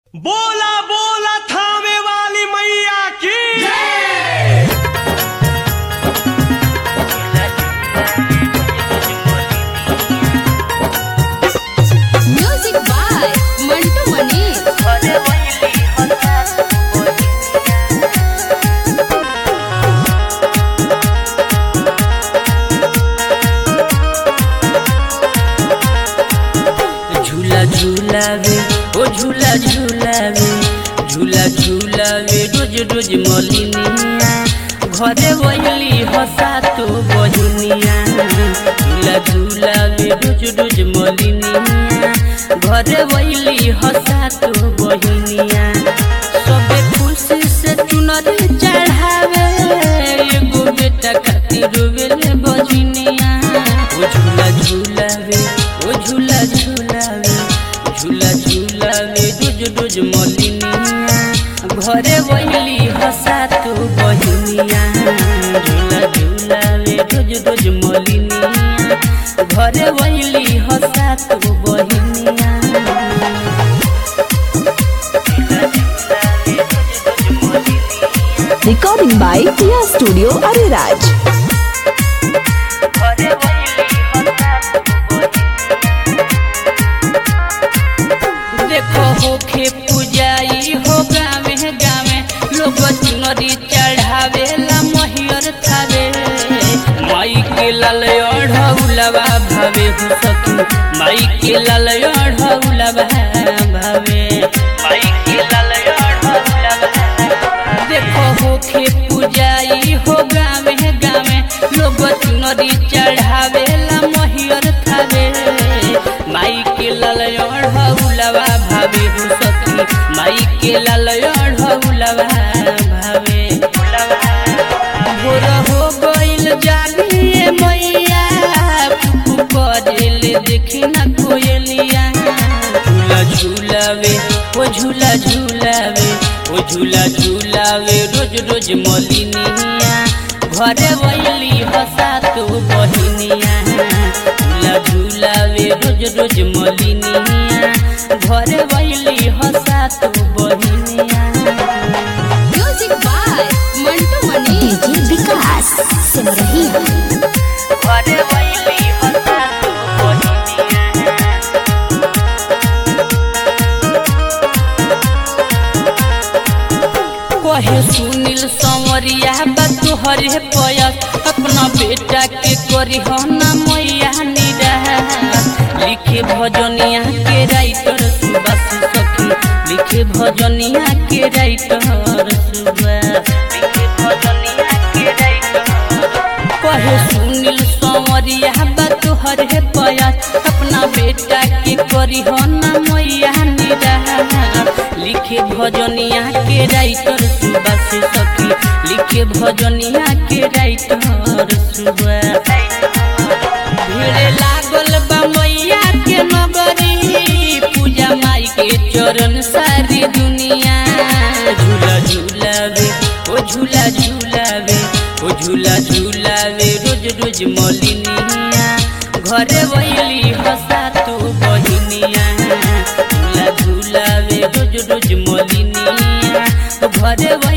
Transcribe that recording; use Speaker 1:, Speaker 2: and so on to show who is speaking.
Speaker 1: बोला बोला थामे वाली मैया की
Speaker 2: म्यूजिक बाय मंटू मनीष
Speaker 3: झूला झूलावे ओ झूला झूलावे झूला झूलावे रोज रोज मलिनिया घरे वैली हसा तो बहिनिया झूला झूलावे रोज रोज मलिनिया घरे वैली हसा तो बहिनिया सबे खुशी से चुनरी चढ़ावे एगो बेटा खातिर रोवेले बजनिया ओ झूला झूलावे ओ झूला झूलावे झूला झूलावे रोज रोज मलिनिया घरे वैली हसा तो बहिनिया झूला झूलावे रोज रोज मलिनिया घरे वैली हसा तो बहिनिया
Speaker 4: Recording by Tia Studio Ariraj.
Speaker 3: देखो होखे पूजाई हो गावे गावे लोग चुनरी चढ़ावे ला महियर थावे माई के लाल अढ़ौलवा भावे हो सखी माई के लाल अढ़ौलवा भावे माई के लाल अढ़ौलवा देखो होखे पूजाई हो गावे गावे लोग चुनरी चढ़ावे ला महियर थावे माई के लाल अढ़ौलवा भावे हो सखी माई के लाल अढ़ौलवा भावे भोर हो गइल जानिए मैया पुपु करेल देखी ना कोयलिया झूला झूलावे ओ झूला झूलावे ओ झूला झूलावे रोज रोज मलिनिया घरे वैली हसा तो बहिनिया झूला झूलावे रोज रोज मलिनिया घरे वैली हसा तो बहिनिया
Speaker 2: music by Mantu Manish
Speaker 4: DJ Vikas Simrahiya
Speaker 3: घरे वैली हसा तो बहिनिया कहे सुनील संवरिया बा तोहरे पयस अपना बेटा के करी हो ना मैया निरा लिखे भजनिया के राइटर सुबह सखी लिखे भजनिया के राइटर सुबह लिखे भजनिया के राइटर कहे सुनील संवरिया बा तोहरे पयस अपना बेटा के करी हो ना मैया निरा लिखे भजनिया के राइटर सुबह से सखी लिखे भजनिया के राइटर सुबह भीड़ लागल बा मैया के नगरी पूजा माई के चरण सारी दुनिया झूला झूलावे ओ झूला झूलावे ओ झूला झूलावे रोज रोज मलिनिया घरे वैली हसा तो बहिनिया झूला झूलावे रोज रोज मलिनिया घरे